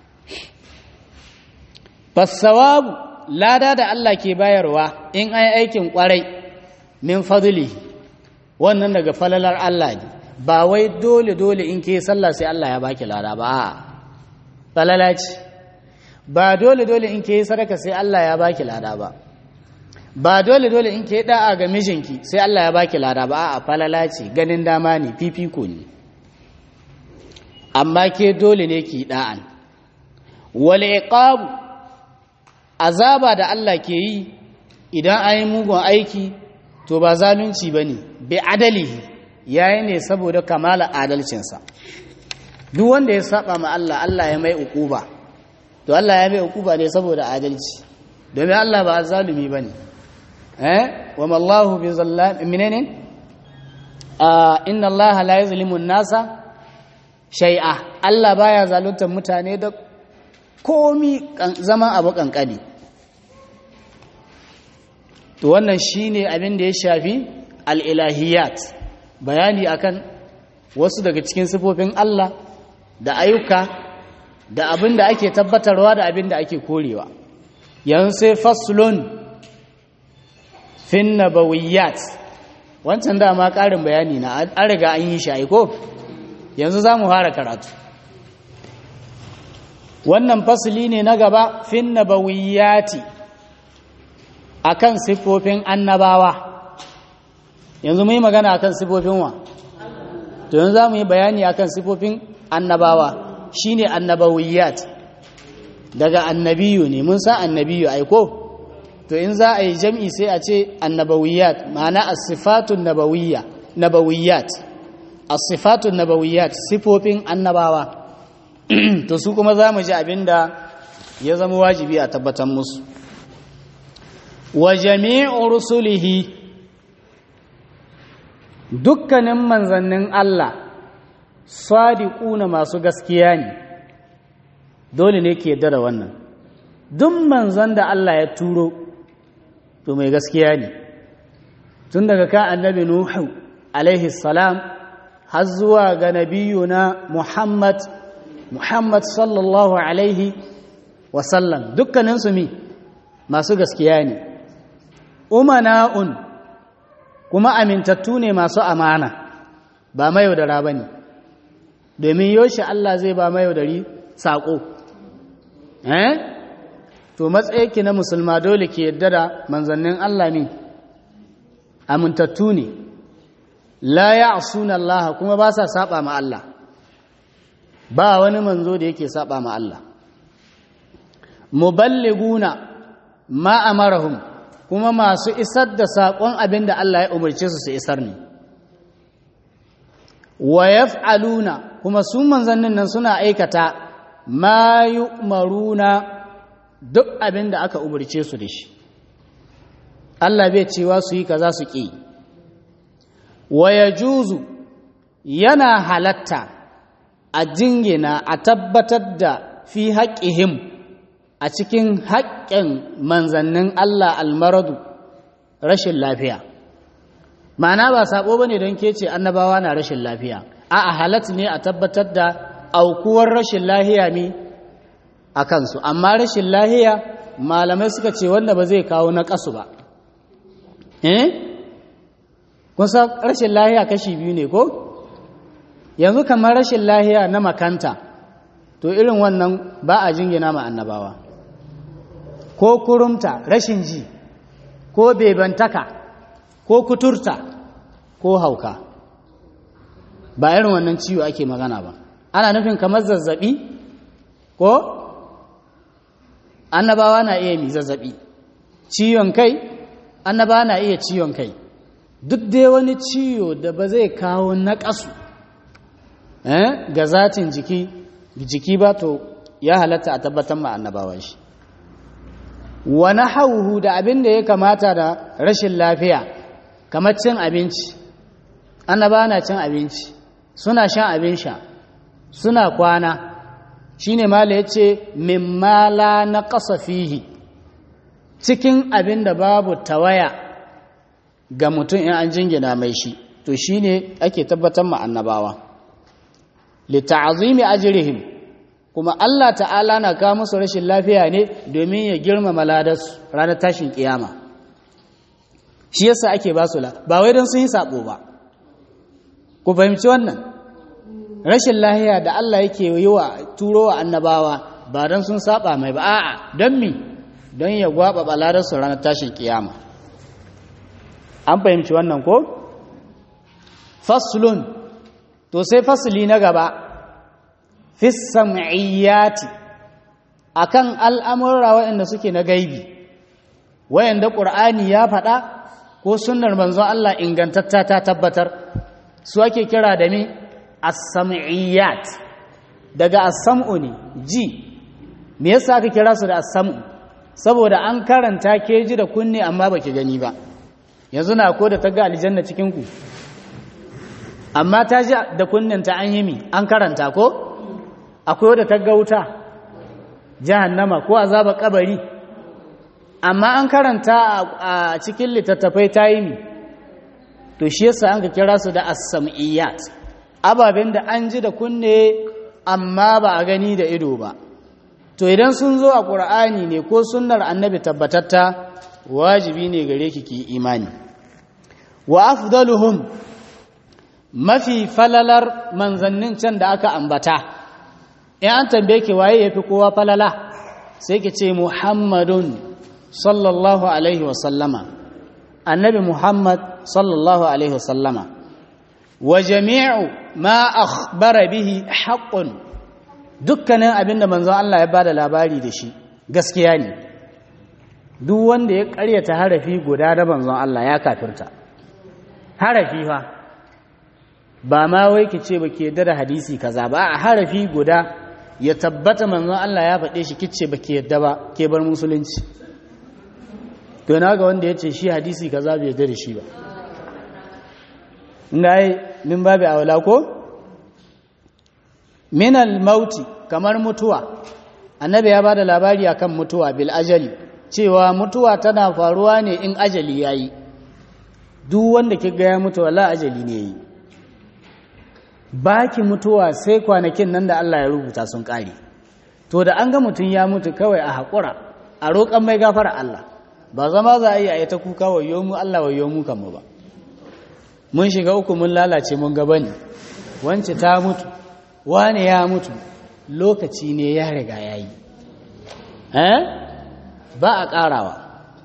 fasawabu lada da Allah ke bayarwa in ai aikin kwarai min fadli wannan daga falalar Allah ne ba wai dole dole in ke sallah sai Allah ya baki lada ba a'a falala ce ba dole dole in ke sadaka sai Allah ya baki lada ba ba dole dole in ke da'a ga mijinki sai Allah ya baki lada ba a'a falala ce ganin dama ne fifiko ne amma ke dole ne ki da'an wal iqab azaba da Allah ke yi idan an yi mugun aiki to ba zalunci bane bi adalihi yayi ne saboda kamala adalcinsa duk wanda ya saba ma Allah Allah ya mai ukuba to Allah ya mai ukuba ne saboda adalci domin Allah ba zalumi bane eh wa mallahu bi zallam minene inna Allah la yuzlimu an-nasa shay'a Allah baya zaluntar mutane da komi zaman abu kankani to wannan shine abin da ya shafi al-ilahiyat bayani akan wasu daga cikin sifofin Allah da ayyuka da abin da ake tabbatarwa da abin da ake korewa yanzu sai faslun fin nabawiyat wancan dama ƙarin bayani na an riga an yi shi ko yanzu za mu fara karatu wannan fasli ne na gaba fin nabawiyati akan siffofin annabawa yanzu mu yi magana akan siffofin wa to yanzu za mu yi bayani akan siffofin annabawa shine annabawiyat daga annabiyu ne mun san annabiyu aiko to in za a yi jam'i sai a ce annabawiyat ma'ana as-sifatun nabawiyya nabawiyat as-sifatun nabawiyat sifofin annabawa to su kuma za mu ji abinda ya zama wajibi a tabbatar musu wa jami'u rusulihi dukkanin manzannin Allah sadiquna masu gaskiya ne dole ne ke da wannan duk manzon da Allah ya turo to mai gaskiya ne tun daga kan annabi nuhu alaihi salam har zuwa ga nabiyuna muhammad muhammad sallallahu alaihi wasallam dukkaninsu mi masu gaskiya ne umana'un kuma amintattu ne masu amana ba mayaudara ba ne domin yoshi Allah zai ba mayaudari saƙo eh to matsayinki na musulma dole ke yadda da manzannin Allah ne amintattu ne la ya asuna Allah kuma ba sa saba ma Allah ba wani manzo da yake saba ma Allah muballiguna ma amarahum kuma masu isar da saƙon abin da Allah ya umarce su su isar ne wa yaf'aluna kuma su manzannin nan suna aikata ma yu'maruna duk abin da aka umarce su da shi Allah bai cewa su yi kaza su ƙi wa yajuzu yana halatta a jingina a tabbatar da fi haƙƙihim a cikin haƙƙin manzannin Allah almaradu rashin lafiya ma'ana ba saɓo ba ne don ke ce annabawa na rashin lafiya a a halat ne a tabbatar da aukuwar rashin lahiya ne a kansu amma rashin lahiya malamai suka ce wanda ba zai kawo na ƙasu ba eh kusa rashin lahiya kashi biyu ne ko yanzu kamar rashin lahiya na makanta to irin wannan ba a jingina ma annabawa ko kurumta rashin ji ko bebantaka ko kuturta ko hauka ba irin wannan ciwo ake magana ba ana nufin kamar zazzabi ko annabawa na iya mi zazzabi ciwon kai annabawa na iya ciwon kai duk dai wani ciwo da ba zai kawo naƙasu eh, ga zatin jiki jiki ba to ya halatta a tabbatar ma annabawa shi wani hauhu da abin da ya kamata da rashin lafiya kamar cin abinci annaba na cin abinci suna shan abin sha suna kwana shine mala ya ce mimmala na ƙasa fihi cikin abin da babu tawaya ga mutum in an jingina mai shi to shine ake tabbatar ma annabawa lita'azimi ajrihim kuma Allah ta'ala na kawo musu rashin lafiya ne domin ya girmama ladarsu ranar tashin kiyama shi yasa ake ba su ba wai don sun yi sabo ba ku fahimci wannan rashin lahiya da Allah yake yi wa turo wa annabawa ba don sun saba mai ba a'a don mi don ya gwaba ladarsu ranar tashin kiyama an fahimci wannan ko faslun to sai fasli na gaba fi sam'iyyati akan al'amurra waɗanda suke na gaibi wayanda ƙur'ani ya faɗa ko sunnar manzon Allah ingantatta ta tabbatar su ake kira da me as-sam'iyyat daga as-sam'u ne ji me yasa aka kira su da as-sam'u saboda an karanta ke ji da kunne amma baki gani ba yanzu na ko da ta ga aljanna cikin ku amma ta ji da kunninta an yi mi an karanta ko akwai wadda ta ga wuta jahannama ko azaba kabari amma an karanta a cikin littattafai ta yi mi to shi yasa an ka kira su da as-sam'iyat ababen da an ji da kunne amma ba a gani da ido ba to idan sun zo a ƙur'ani ne ko sunnar annabi tabbatatta wajibi ne gare ki ki imani wa afdaluhum mafi falalar manzannin can da aka ambata in an tambaye ki waye yafi kowa falala sai ki ce muhammadun sallallahu alaihi wasallama annabi muhammad sallallahu alaihi wasallama wa jami'u ma akhbara bihi haqqun dukkanin abinda manzon Allah ya bada labari da shi gaskiya ne duk wanda ya ƙaryata harafi guda da manzon Allah ya kafirta harafi fa ba ma wai ki ce ba ke da hadisi kaza ba a harafi guda ya tabbata manzon Allah ya faɗe shi kice ba ke yadda ba ke bar musulunci to na ga wanda ya ce shi hadisi kaza bai yadda da shi ba ngai min babu awla ko min al mauti kamar mutuwa annabi ya bada labari akan mutuwa bil ajali cewa mutuwa tana faruwa ne in ajali yayi duk wanda kiga ya mutu wala ajali ne yayi baki mutuwa sai kwanakin nan da Allah ya rubuta sun kare to da an ga mutum ya mutu kawai a haƙura a roƙon mai gafara Allah ba zama za a yi a yi ta kuka wayo mu Allah wayo mu kan mu ba mun shiga uku mun lalace mun gaba ne wance ta mutu wane ya mutu lokaci ne ya riga ya yi ba a ƙarawa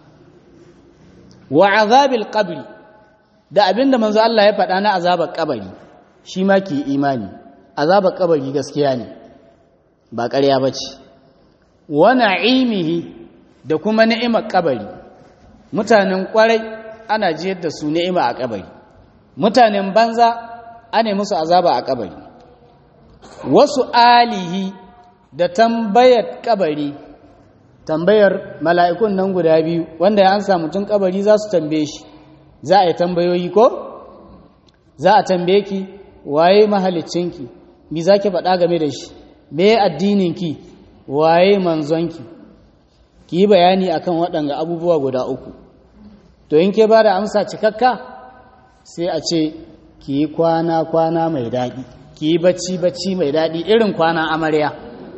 wa azabil qabri da abinda manzo Allah ya faɗa na azabar kabari shi ma ke imani azabar kabari gaskiya ne ba ƙarya ba ce wa na'imihi da kuma ni'imar kabari mutanen ƙwarai ana jiyar da su ni'ima a kabari mutanen banza ana musu azaba a kabari wasu alihi da tambayar kabari tambayar mala'ikun nan guda biyu wanda ya ansa mutum kabari za su tambaye shi za a yi tambayoyi ko za a tambaye ki waye mahalicinki mi za ki faɗa game da shi me addininki waye manzonki ki yi bayani akan waɗanga abubuwa guda uku to in ke ba da amsa cikakka sai a ce ki yi kwana-kwana mai daɗi ki yi bacci-bacci mai daɗi irin kwana amarya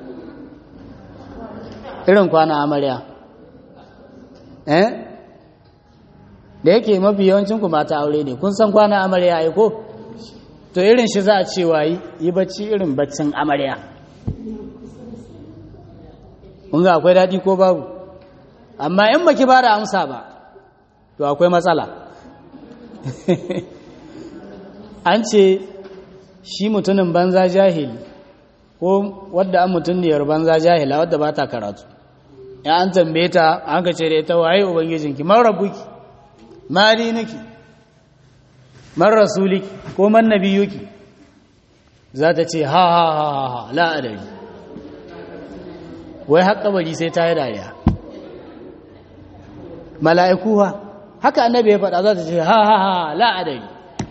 irin kwana amarya eh da yake mafi yawancinku mata aure ne kun san kwana amarya ai ko to irin shi za a ce wa yi bacci irin baccin amarya kun ga akwai daɗi ko babu amma in baki ba da amsa ba to akwai matsala an ce shi mutumin banza jahili ko wadda an mutuniyar banza jahila wadda ba ta karatu ya an tambaye ta an ka ce da ita waye ubangijinki man rabuki ma dinuki man rasuliki ko man nabiyuki za ta ce ha ha ha ha ha la adari wai haƙa bari sai ta yi dariya mala'iku ha haka annabi ya faɗa za ta ce ha ha ha la adari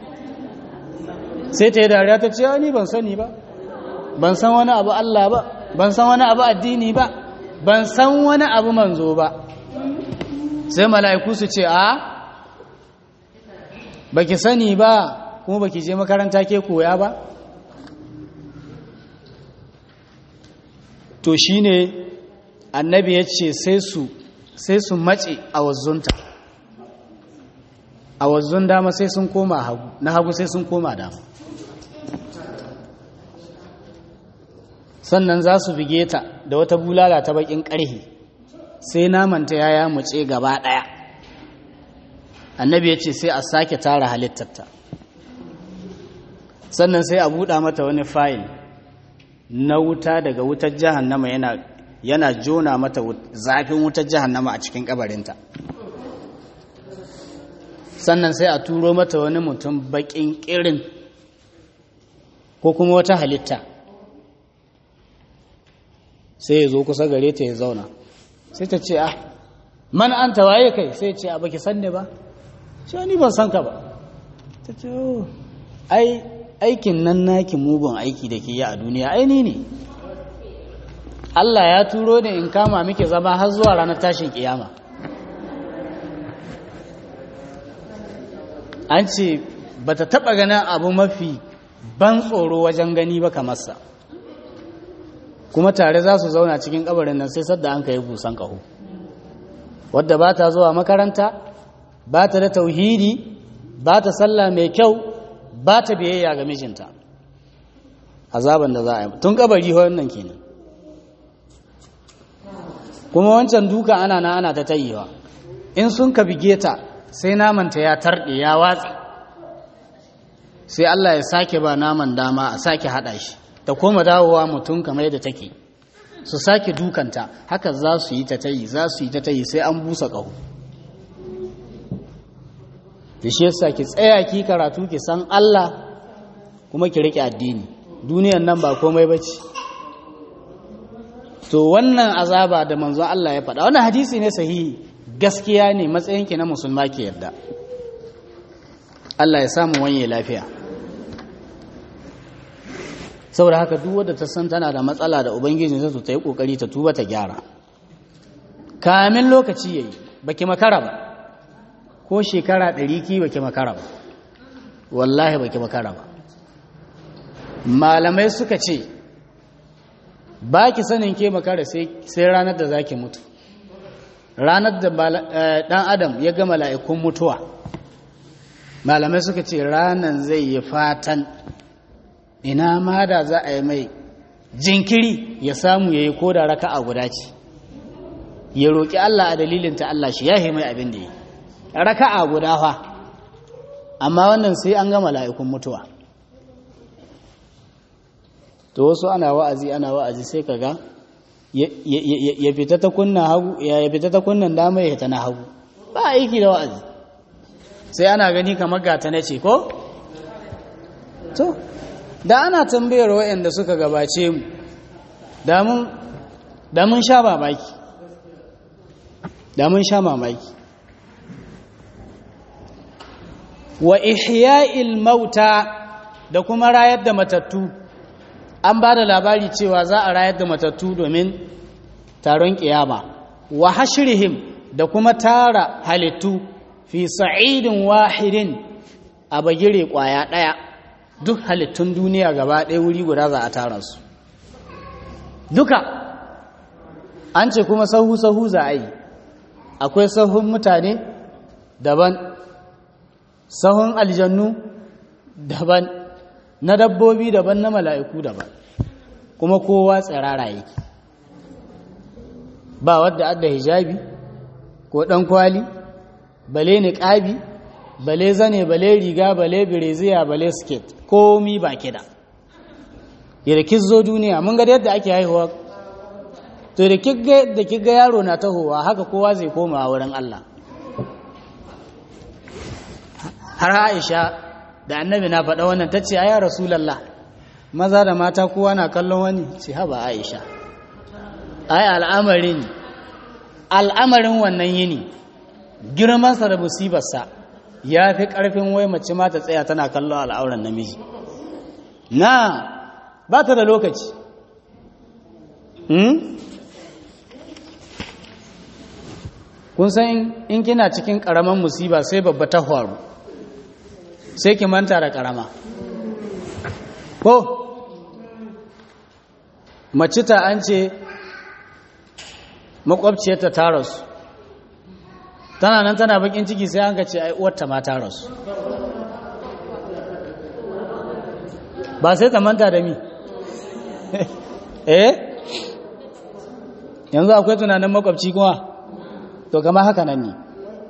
sai ta yi dariya ta ce ni ban sani ba ban san wani abu Allah ba ban san wani abu addini ba ban san wani abu manzo ba sai mala'iku su ce a baki sani ba kuma baki je makaranta ke koya ba to shine annabi ya ce sai su sai su mace a wazzunta a wazzun dama sai sun koma hagu na hagu sai sun koma dama sannan za su bige ta da wata bulala ta bakin ƙarhe sai namanta ya ya muce gaba ɗaya annabi ya ce sai a sake tara halittarta sannan sai a buɗa mata wani fayil na wuta daga wutar jahannama yana yana jona mata zafin wutar jahannama a cikin kabarinta sannan sai a turo mata wani mutum bakin kirin ko kuma wata halitta sai ya zo kusa gare ta ya zauna sai ta ce ah man an tawaye kai sai ce a baki sanne ba shi ni ban san ka ba ta ce ai aikin nan naki mugun aiki da ke yi a duniya ai ni ne Allah ya turo ne in kama miki zama har zuwa ranar tashin kiyama an ce ba ta taɓa ganin abu mafi ban tsoro wajen gani ba kamar sa kuma tare za su zauna cikin kabarin nan sai sadda an ka yi busan ƙaho wadda ba ta zuwa makaranta ba ta da tauhidi ba ta sallah mai kyau ba ta biyayya ga mijinta azaban da za a yi tun kabari wannan kenan kuma wancan duka ana na ana ta tayewa in sun ka bige ta sai namanta ya tarɗe ya watsi sai Allah ya sake ba naman dama a sake haɗa shi ta koma dawowa mutum kamar yadda take su sake dukanta haka za su yi ta tayi za su yi ta tayi sai an busa ƙaho da shi yasa ki tsaya ki karatu ki san Allah kuma ki rike addini duniyan nan ba komai bace to wannan azaba da manzon Allah ya faɗa wannan hadisi ne sahihi gaskiya ne matsayin ki na musulma ki yarda Allah ya samu wanye lafiya saboda haka duk wanda ta san tana da matsala da ubangiji sai ta yi kokari ta tuba ta gyara kamin lokaci yayi baki makara ba ko shekara ɗari ki baki makara ba wallahi baki makara ba malamai suka ce ba ki sanin ke makara sai ranar da za ki mutu ranar da ɗan adam ya ga mala'ikun mutuwa malamai suka ce ranar zai yi fatan ina ma da za a yi mai jinkiri ya samu ya yi ko da raka a guda ce ya roƙi Allah a dalilinta Allah shi ya mai abin da yi raka'a guda fa amma wannan sai an ga mala'ikun mutuwa to wasu ana wa'azi ana wa'azi sai kaga ya fita ta kunna hagu ya fita ta kunnan dama ya ta na hagu ba aiki da wa'azi sai ana gani kamar gata na ce ko to da ana tambayar waɗanda suka gabace mu da mun sha mamaki da mun sha mamaki wa ihya'il mauta da kuma rayar da matattu an ba da labari cewa za a rayar da matattu domin taron kiyama wa hashrihim da kuma tara halittu fi sa'idin wahidin a bagire kwaya daya duk halittun duniya gaba ɗaya wuri guda za a tara su duka an ce kuma sahu-sahu za a yi akwai sahun mutane daban sahun aljannu daban na dabbobi daban na mala'iku daban kuma kowa tsirara yake ba wadda adda hijabi ko ɗan kwali bale niƙabi bale zane bale riga bale bireziya bale sket komi ba kida yadda zo duniya mun ga yadda ake haihuwa to da kiga yaro na tahowa haka kowa zai koma wurin Allah har aisha da annabi na faɗa wannan ta ce a ya rasulallah maza da mata kowa na kallon wani ce haba aisha ai al'amarin al'amarin wannan yini girmansa da musibarsa ya fi ƙarfin wai mace ma ta tsaya tana kallon al'auran namiji na ba ta da lokaci kun san in kina cikin ƙaramin musiba sai babba ta faru sai ki manta da ƙarama ko mace ta an ce makwabciyarta ta rasu tana nan tana bakin ciki sai an ce ai uwarta ma ta rasu ba sai ta manta da mi eh yanzu akwai tunanin makwabci kuma to kama haka nan ne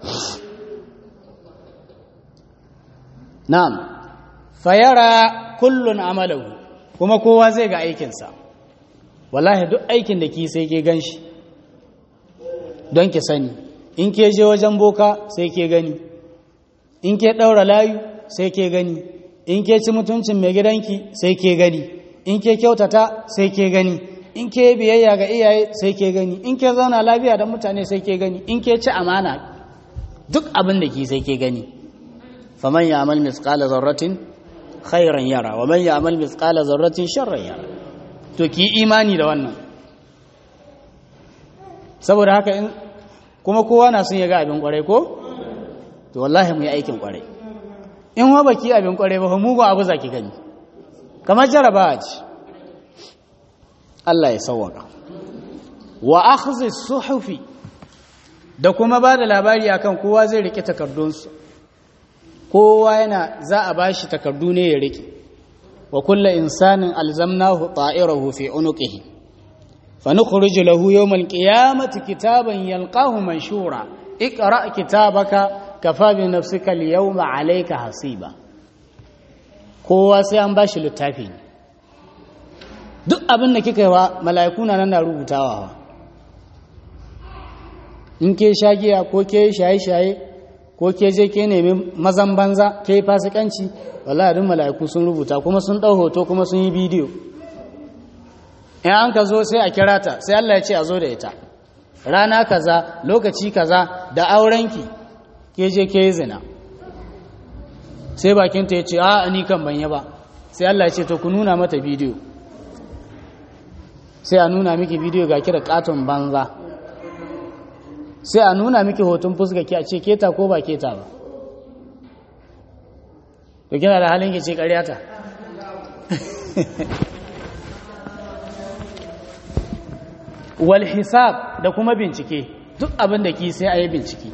na'am fayara kullun amalahu kuma kowa zai ga aikinsa wallahi duk aikin da ki sai ke ganshi don ki sani in ke je wajen boka sai ke gani in ke ɗaura layu sai ke gani in ke ci mutuncin mai gidanki sai ke gani in ke kyautata sai ke gani in ke biyayya ga iyaye sai ke gani in ke zauna lafiya da mutane sai ke gani in ke ci amana duk abin da ki sai ke gani faman ya amal misqala zarratin khairan yara wa man ya amal misqala zarratin sharran yara to ki imani da wannan saboda haka in kuma kowa na son ya ga abin kwarai ko to wallahi mu yi aikin kwarai in wa baki abin kwarai ba mugun abu zaki gani kamar jarabawa ce Allah ya sauwaka wa akhdhi suhufi da kuma ba da labari akan kowa zai rike takardunsu kowa yana za a bashi takardu ne ya rike wa kullu insanin alzamnahu ta'irahu fi unuqihi fa nukhriju lahu yawm alqiyamati kitaban yalqahu manshura iqra kitabaka kafa bi nafsika alyawma alayka hasiba kowa sai an bashi littafi duk abin da kika yi wa mala'iku na nan na rubutawa wa in ke shagiya ko ke shaye-shaye ko ke je ke nemi mazan banza ke fasikanci wallahi duk mala'iku sun rubuta kuma sun ɗau hoto kuma sun yi bidiyo in an ka zo sai a kira ta sai Allah ya ce a zo da ita rana kaza lokaci kaza da aurenki ke je ke yi zina sai bakinta ya ce a ni kan banye ba sai Allah ya ce to ku nuna mata bidiyo sai a nuna miki bidiyo ga kira katon banza sai a nuna miki hoton fuska ki a ce keta ko ba keta ba to kina da halin ki ce ƙaryata wal hisab da kuma bincike duk abin da ki sai a yi bincike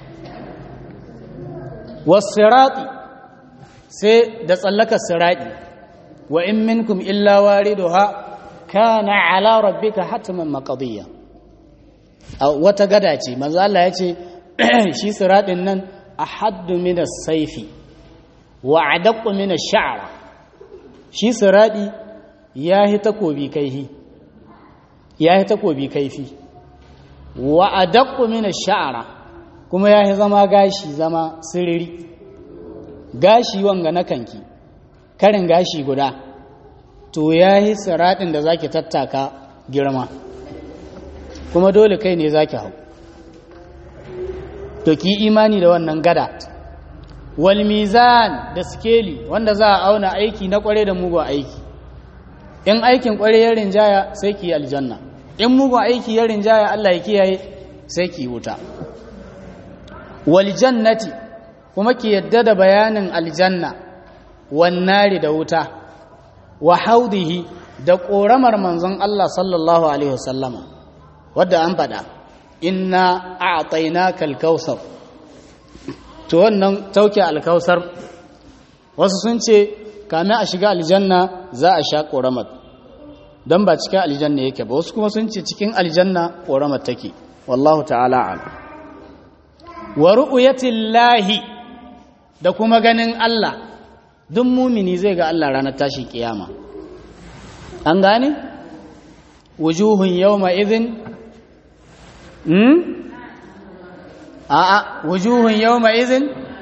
wasirati sai da tsallakar sirati wa in minkum illa wariduha kana ala rabbika hatman maqdiya wata gada ce manzo Allah ya ce shi siratin nan ahaddu min as-sayfi wa adaqqu min ash-sha'r shi sirati yahi takobi kaihi yahi takobi kaifi wa adaqqu min ash-sha'r kuma yahi zama gashi zama siriri gashi wanga na kanki karin gashi guda to yahi siratin da zaki tattaka girma kuma dole kai ne zaki hau to ki imani da wannan gada wal mizan da skeli wanda za a auna aiki na kware da mugun aiki in aikin kware ya rinjaya sai ki aljanna in mugun aiki ya rinjaya Allah ya kiyaye sai ki wuta wal jannati kuma ki yadda da bayanin aljanna wan nari da wuta wa haudihi da ƙoramar manzon Allah sallallahu alaihi wasallama wadda an faɗa inna a'tainaka al-kautsar to wannan tauke al-kautsar wasu sun ce kame a shiga aljanna za a sha ƙoramar don ba cikin aljanna yake ba wasu kuma sun ce cikin aljanna ƙoramar take wallahu ta'ala al wa ru'yatillahi da kuma ganin Allah duk mumini zai ga Allah ranar tashi kiyama an gane wujuhun yawma idhin hmm a'a wujuhun yawma idhin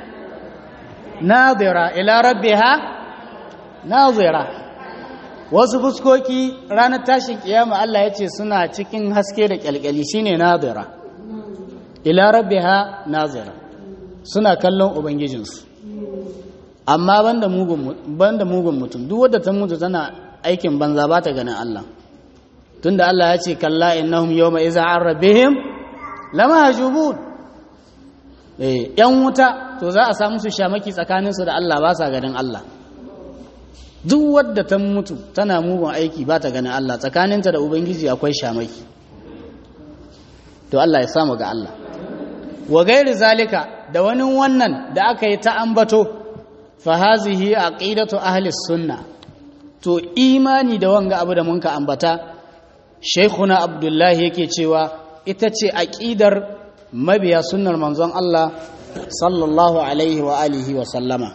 nadira ila rabbiha nadira wasu fuskoki ranar tashin kiyama Allah ya ce suna cikin haske da kyalkyali shine nadira ila rabbiha nazira suna kallon ubangijinsu amma banda mugun banda mugun mutum duk wadda ta mutu tana aikin banza ba ta ganin Allah tunda Allah ya ce kalla innahum yawma iza an rabbihim lamahjubun eh yan wuta to za a samu su shamaki tsakanin su da Allah ba sa ganin Allah duk wadda ta mutu tana mugun aiki ba ta ganin Allah tsakaninta da ubangiji akwai shamaki to Allah ya samu ga Allah wa gairi zalika da wani wannan da aka yi ta ambato fa hazihi aqidatu ahli sunna to imani da wanga abu da munka ambata shaykhuna abdullahi yake cewa ita ce aqidar mabiya sunnar manzon Allah sallallahu alaihi wa alihi wa sallama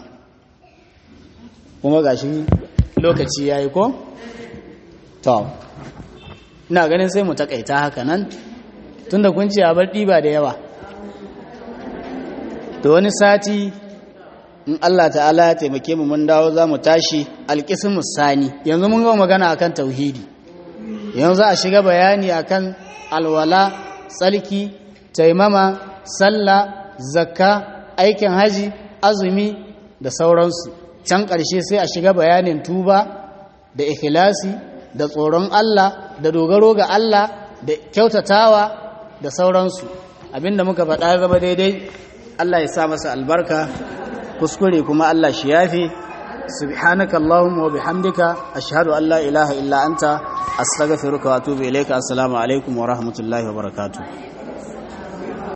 kuma gashi lokaci yayi ko to ina ganin sai mu takaita haka nan tunda kun ce a bar diba da yawa da wani sati in Allah ta'ala ya taimake mu mun dawo za mu tashi alƙismus sani yanzu mun gama magana akan tauhidi yanzu za a shiga bayani akan alwala tsalki taimama sallah zakka aikin haji azumi da sauransu can ƙarshe sai a shiga bayanin tuba da ikhlasi da tsoron Allah da dogaro ga Allah da kyautatawa da sauransu abinda muka faɗa zama daidai Allah ya sa masa albarka kuskure kuma Allah shi yafi subhanaka allahumma wa bihamdika ashhadu an la ilaha illa anta astaghfiruka wa atubu ilayka assalamu alaikum wa rahmatullahi wa barakatuh